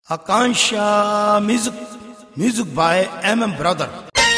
Akansha music, music by MM Brother.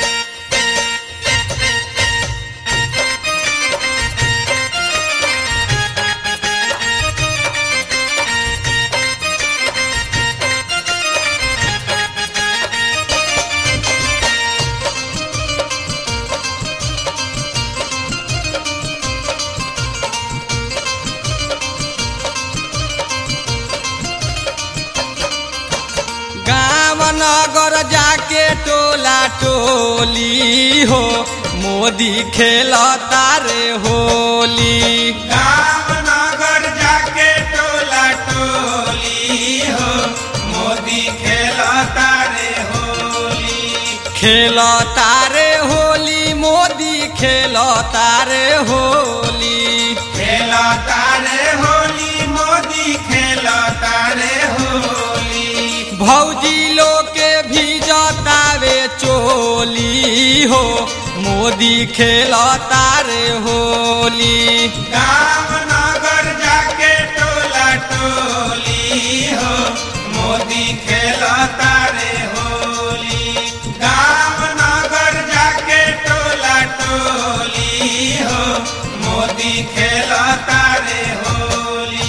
गाँव नगर जाके टोला टोली हो मोदी खेल तारे होली रामनगर जाके टोला टोली हो मोदी खेलता रे होली खेल तारे होली मोदी खेल तारे होली खेलता रे होली मोदी खेलता रे होली भौजी लोग के भी जतावे चोली हो मोदी खेल तारे होली रामनगर जाके टोला टोली हो मोदी खेलता रे होली रामनगर जाके टोला टोली हो मोदी खेलता रे होली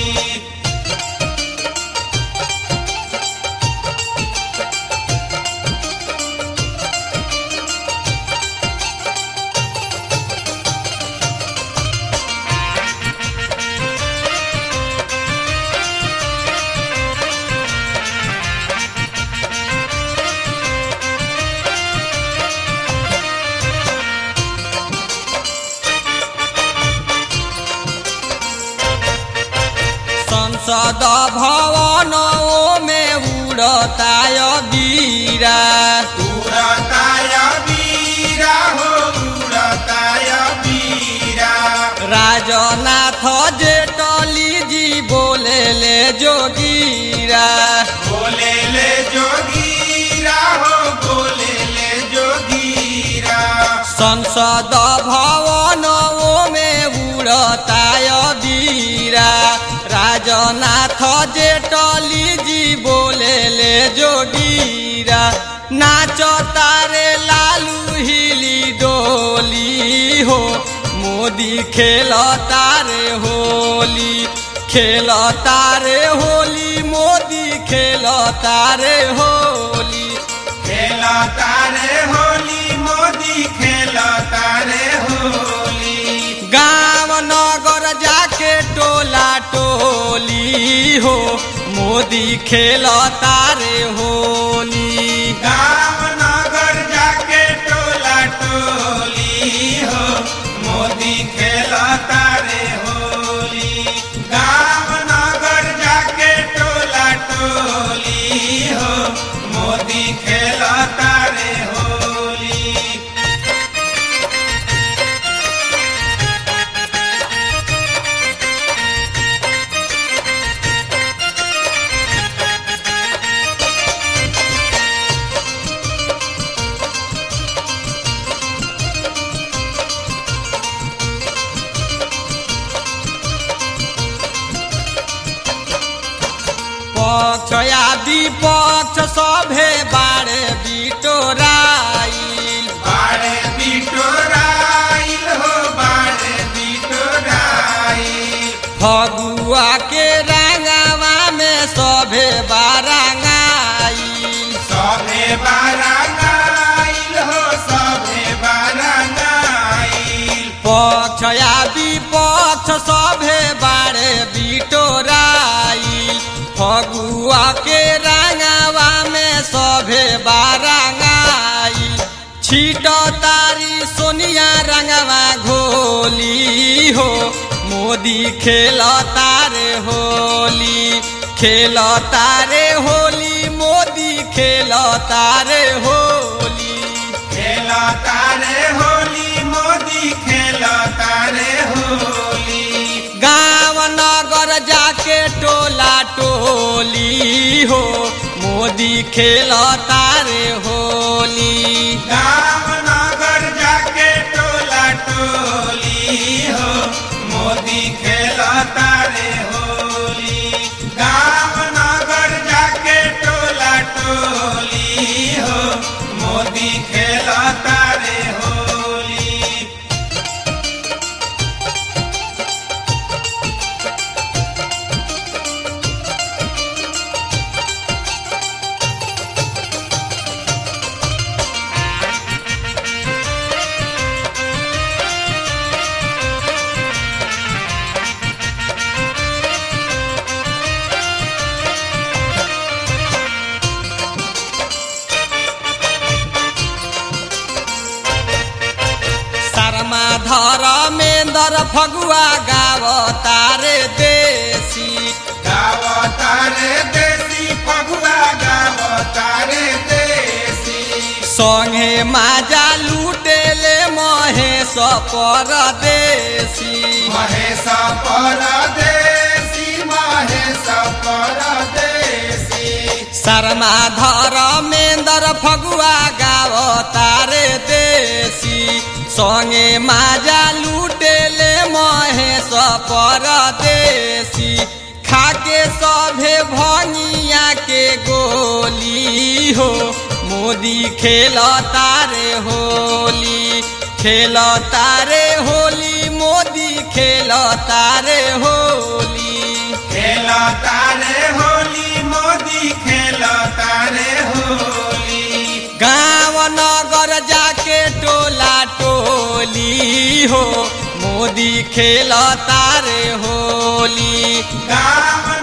संसद भवन में उड़ता बीरा उड़ताय वीरा हो उड़ताय वीरा राजनाथ जेटली जी बोले ले जोगीरा बोले ले जोगीरा हो बोले ले जोगीरा संसद भवन में उड़ता बीरा राजनाथ जेटली जी बोले ले जोगीरा नाच तारे लालू हिली डोली हो मोदी खेल तारे होली खेल तारे होली मोदी खेल तारे होली खेलता रे होली मोदी खेलता रे होली गाँव नगर जाके टोला टोली हो मोदी खेल तारे होली रामनगर जाके टोला टोली हो मोदी खेलता रे होली रामनगर जाके टोला टोली हो मोदी खेलता रे होली पक्ष या विपक्ष सभे बारे बिटोराइल बाड़े बिटोराइल हो बाड़े बिटोराइल फगुआ के रंगवा में सभे बारंगाइल सभे बारंगाइल हो सभे बारंगाइल पक्ष या विपक्ष सभे बारे बिटोराइल फगुआ के रंगवा में सभे बारंगाइल छीट तारी सोनिया रंगवा घोली हो मोदी खेल तारे होली खेल तारे होली मोदी खेल तारे होली खेलता रे होली मोदी खेलता रे होली गाँव नगर जाके टोला टोली हो मोदी खेल तारे होली रामनगर जाके टोला टोली हो मोदी खेलता रे होली गाँव नगर जाके टोला फगुआ गाव तारे देसी गाव तारे देसी फगुआ गाव तारे देसी संगे माजा लूटेले महेश परदेसी महेश परदेसी महेश परदेसी शर्मा धर्मेन्द्र फगुआ गाव तारे देसी संगे माजा लूटेले महेश परदेसी खाके सभे भंगिया के गोली हो मोदी खेल तारे होली खेल तारे होली मोदी खेल तारे होली खेल तारे होली मोदी खेल तारे होली गाँव नगर जाके टोला टोली हो मोदी खेल तारे होली गाम